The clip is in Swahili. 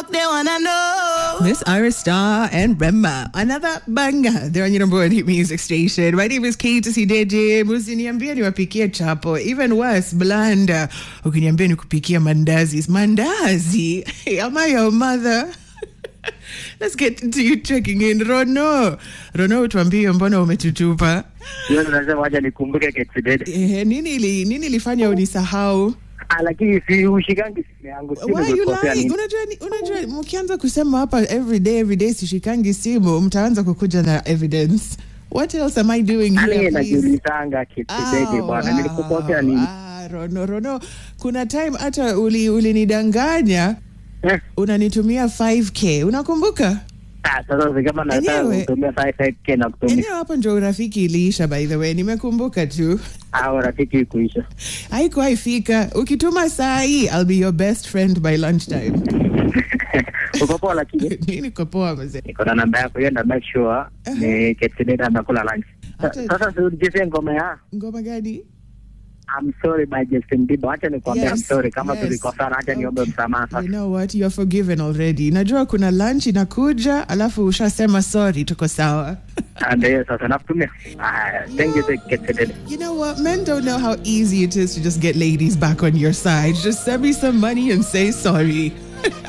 fuck they wanna know? Miss Iris Star and Rema, another banger. They're on your number one hit music station. My name is Kate Sideje. Musiniambia niwapikie chapo. Even worse, blanda. Ukiniambia nikupikia mandazi. Mandazi? Am I your mother? Let's get into you checking in. Rono. Rono, tuambie mbona umetutupa. Hiyo nasema wacha nikumbuke Ketsidede. Eh, nini ili, nini ilifanya unisahau? Ah, lakini si ushikangi simu yangu. Simu Why are you imekosea lying? nini? Unajua ni- unajua mkianza kusema hapa every day every day sishikangi simu mtaanza kukuja na evidence. What else am I doing Hali here? please? najiulizanga Ketsidede Ah, bwana. wow. Nilikukosea nini? Ah, Rono, Rono, kuna time hata uli- ulinidanganya Eh, unanitumia 5k unakumbuka? ah, sasa si kama nataka Anyway. kutumia 55k na kutumia Enyewe hapo ndio urafiki iliisha, by the way, nimekumbuka tu. au rafiki kuisha. Haikuwahi fika. Ukituma saa hii, I'll be your best friend by lunchtime. Uko poa lakini Mimi niko poa mzee. niko na namba yako hiyo, na make sure ni Ketsidede amekula lunch. Sa- Hata- Sasa si ujizie ngoma ya Ngoma gani? I'm sorry by Justin Bieber. Acha nikwambie I'm Yes, sorry kama yes. tulikosana, acha niombe msamaha You sasa. know what? You're forgiven already. Najua kuna lunch inakuja, alafu ushasema sorry, tuko sawa. Ah, Ndio sasa nakutumia. Ah, Thank you Ketsidede. You know what? Men don't know how easy it is to just get ladies back on your side. Just send me some money and say sorry.